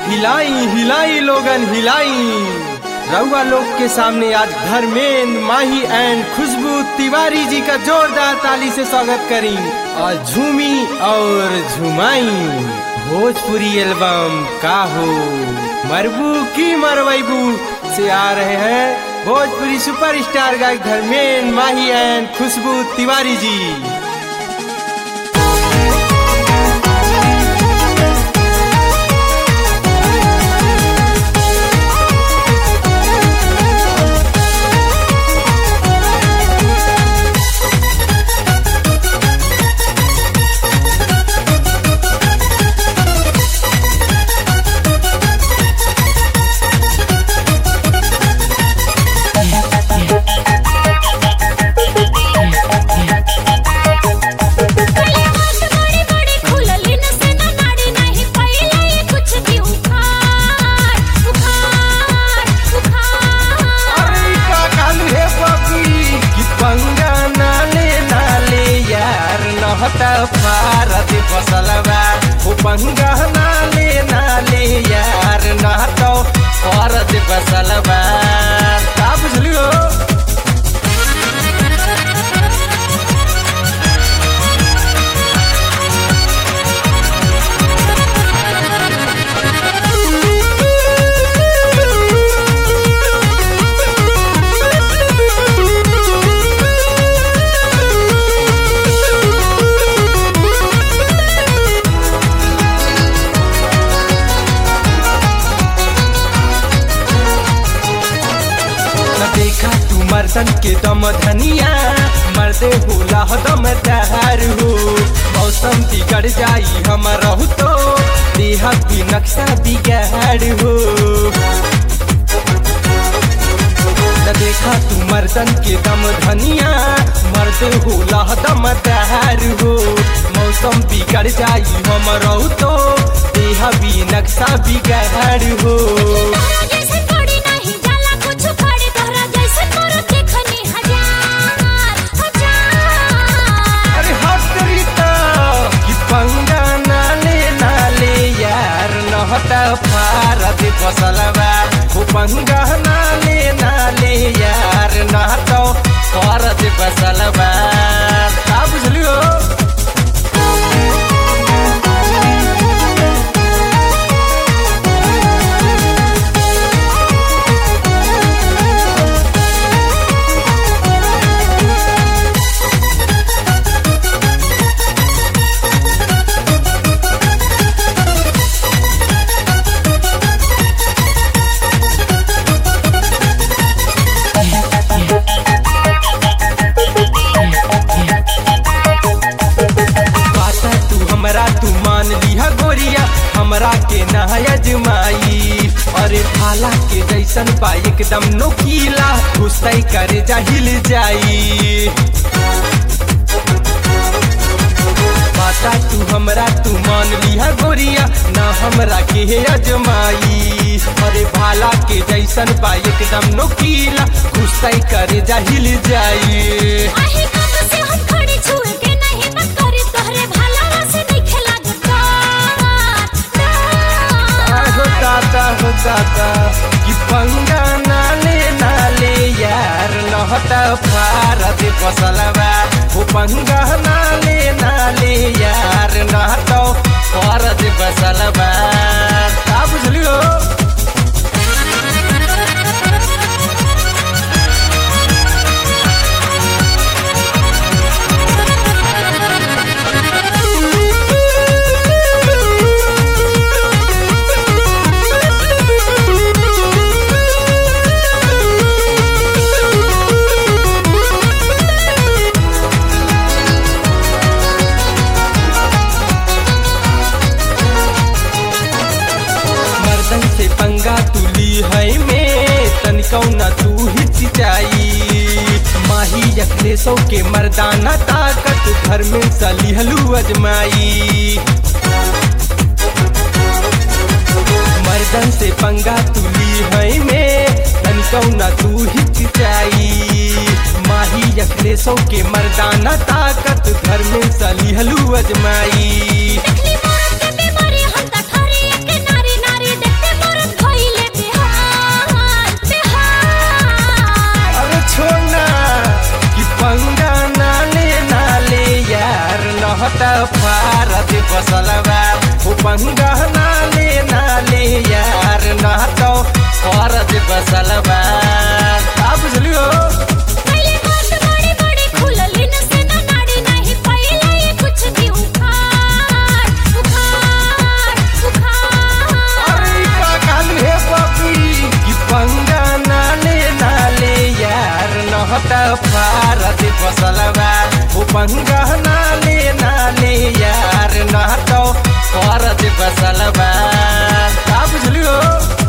हिलाई हिलाई लोगन हिलाई रउआ लोग के सामने आज धर्मेंद्र माही एंड खुशबू तिवारी जी का जोरदार ताली से स्वागत करी और झूमी और झुमाई भोजपुरी एल्बम का हो मरबू की मरवैबू से आ रहे हैं भोजपुरी सुपरस्टार गायक धर्मेंद्र माही एंड खुशबू तिवारी जी अरे का कालू हे बबी कि पंगा नाले नाले यार नहता भारत फसलवा ओ पंगा नाले नाले यार नहता भारत फसलवा का बुझलियो न देखा तू मर्दन के दम धनिया मर्दे होला दम तहार हो मौसम बिगड़ जाई हम रहू तो देह भी नक्शा बिगाड़ हो न देखा तू मर्दन के दम धनिया मर्द होला दम तहार हो मौसम बिगड़ जाई हम रहू तो देह भी नक्शा बिगाड़ हो अरे हटरीता कि पंगा नाले नाले यार नहता भारत फसलवा ओ पंगा नाले नाले यार नहता भारत फसलवा का बुझलियो बात तू हमरा तू मान लिहा गोरिया हमरा के नहाया जमाई अरे भाला के जैसन बा एकदम नोकीला घुसतै करे जाहिल जाई बाता तू हमरा तू मान लिहा गोरिया ना हमरा के हे अजमाई अरे भाला के जैसन बा एकदम नोकीला घुसतै करे जाहिल जाई हो दादा हो दादा कि पंगा नाले नाले यार नहता भारत फसलवा हो पंगा नाले नाले यार नहता भारत फसलवा का बुझलियो मर्दन से पंगा तुली है में तनिकौ न तू हिचकिचाई माही अखले सौ के मर्दाना ताकत घर में सलिहलू अजमाई मर्दन से पंगा तुली है में तनिकौ न तू हिचकिचाई माही अखले सौ के मर्दाना ताकत घर में सलिहलू अजमाई देखली मोरत के बीमारी हम त ठहरी एक नारी नारी देख नहत फारत बसलबा उपंगा नाले नाले यार नहत फारत बसलबा का बुझलियो पहिले हाथ बड़े बड़े खुलली न से न नाड़ी नहीं पहिले ये कुछ भी उखाड़ उखाड़ उखाड़ अरे का काल हे बाबी कि पंगा नाले नाले यार नहत फारत बसलबा उपंगा नाले नाले यार नहत फारत बसलबा का बुझलियो